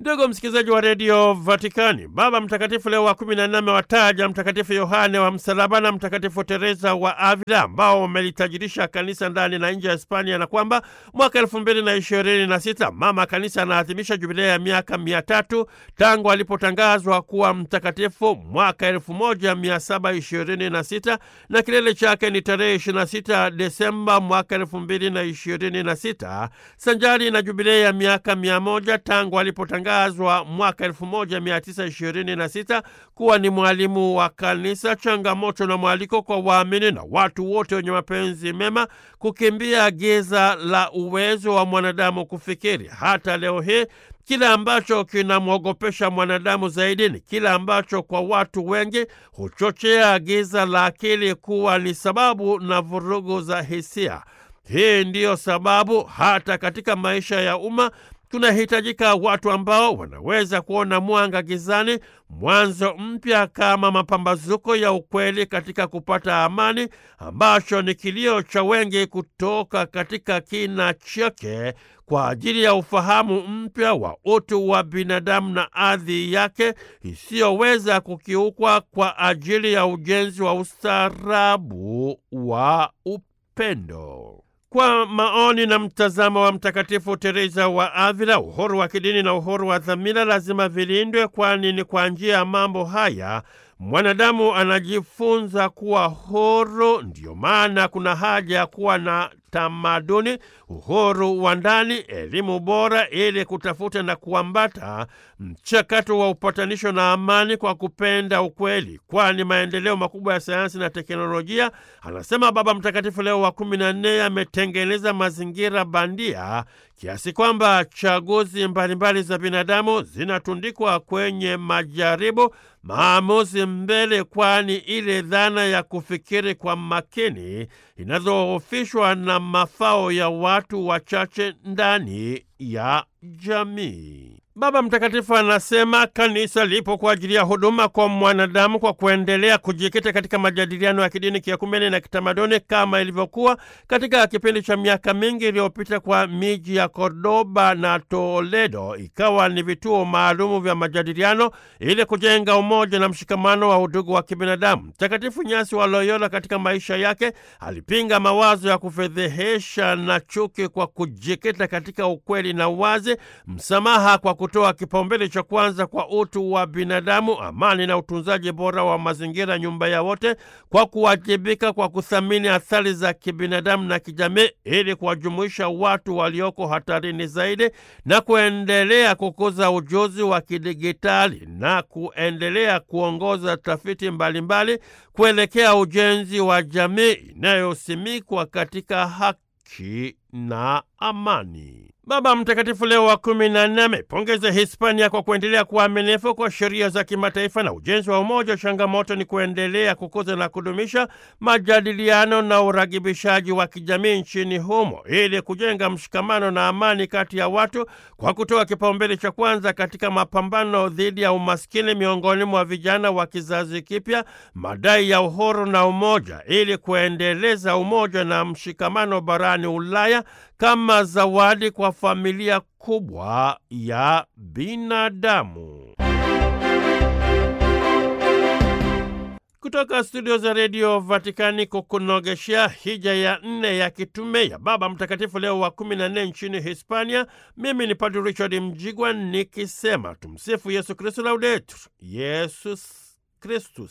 Ndugu msikilizaji wa redio Vatikani, Baba Mtakatifu Leo wa kumi na nne amewataja Mtakatifu Yohane wa Msalaba na Mtakatifu Teresa wa Avila ambao wamelitajirisha kanisa ndani na nje ya Hispania, na kwamba mwaka elfu mbili na ishirini na sita mama kanisa anaadhimisha jubilea ya miaka mia tatu tangu alipotangazwa kuwa mtakatifu mwaka elfu moja mia saba ishirini na sita na kilele chake ni tarehe ishirini na sita Desemba mwaka elfu mbili na ishirini na sita sanjari na jubilea ya miaka mia moja tangu alipotangazwa mwaka 1926 kuwa ni mwalimu wa kanisa. Changamoto na mwaliko kwa waamini na watu wote wenye mapenzi mema kukimbia giza la uwezo wa mwanadamu kufikiri. Hata leo hii kile ambacho kinamwogopesha mwanadamu zaidi ni kile ambacho kwa watu wengi huchochea giza la akili kuwa ni sababu na vurugu za hisia. Hii ndiyo sababu hata katika maisha ya umma tunahitajika watu ambao wanaweza kuona mwanga gizani, mwanzo mpya kama mapambazuko ya ukweli katika kupata amani, ambacho ni kilio cha wengi kutoka katika kina chake kwa ajili ya ufahamu mpya wa utu wa binadamu na ardhi yake isiyoweza kukiukwa kwa ajili ya ujenzi wa ustaarabu wa upendo. Kwa maoni na mtazamo wa Mtakatifu Teresa wa Avila, uhuru wa kidini na uhuru wa dhamira lazima vilindwe, kwani ni kwa njia ya mambo haya mwanadamu anajifunza kuwa huru. Ndiyo maana kuna haja ya kuwa na tamaduni, uhuru wa ndani, elimu bora, ili kutafuta na kuambata mchakato wa upatanisho na amani kwa kupenda ukweli, kwani maendeleo makubwa ya sayansi na teknolojia, anasema Baba Mtakatifu Leo wa kumi na nne, yametengeneza mazingira bandia kiasi kwamba chaguzi mbalimbali za binadamu zinatundikwa kwenye majaribu maamuzi mbele, kwani ile dhana ya kufikiri kwa makini inadhoofishwa na mafao ya watu wachache ndani ya jamii. Baba Mtakatifu anasema kanisa lipo kwa ajili ya huduma kwa mwanadamu kwa kuendelea kujikita katika majadiliano ya kidini, kiakumeni na kitamaduni kama ilivyokuwa katika kipindi cha miaka mingi iliyopita kwa miji ya Kordoba na Toledo ikawa ni vituo maalumu vya majadiliano ili kujenga umoja na mshikamano wa udugu wa kibinadamu. Mtakatifu Nyasi wa Loyola katika maisha yake alipinga mawazo ya kufedhehesha na chuki kwa kujikita katika ukweli na uwazi, msamaha kwa kutoa kipaumbele cha kwanza kwa utu wa binadamu, amani na utunzaji bora wa mazingira, nyumba ya wote, kwa kuwajibika kwa kuthamini athari za kibinadamu na kijamii, ili kuwajumuisha watu walioko hatarini zaidi, na kuendelea kukuza ujuzi wa kidigitali na kuendelea kuongoza tafiti mbalimbali mbali, kuelekea ujenzi wa jamii inayosimikwa katika haki na amani. Baba Mtakatifu Leo wa kumi na nne amepongeza Hispania kwa kuendelea kuwa aminifu kwa sheria za kimataifa na ujenzi wa umoja. Changamoto ni kuendelea kukuza na kudumisha majadiliano na uragibishaji wa kijamii nchini humo ili kujenga mshikamano na amani kati ya watu kwa kutoa kipaumbele cha kwanza katika mapambano dhidi ya umaskini miongoni mwa vijana wa kizazi kipya, madai ya uhuru na umoja, ili kuendeleza umoja na mshikamano barani Ulaya kama zawadi kwa familia kubwa ya binadamu. Kutoka studio za redio Vatikani kukunogeshea hija ya nne ya kitume ya Baba Mtakatifu Leo wa kumi na nne nchini Hispania, mimi ni Padre Richard Mjigwa nikisema tumsifu Yesu Kristu, laudetur Yesus Kristus.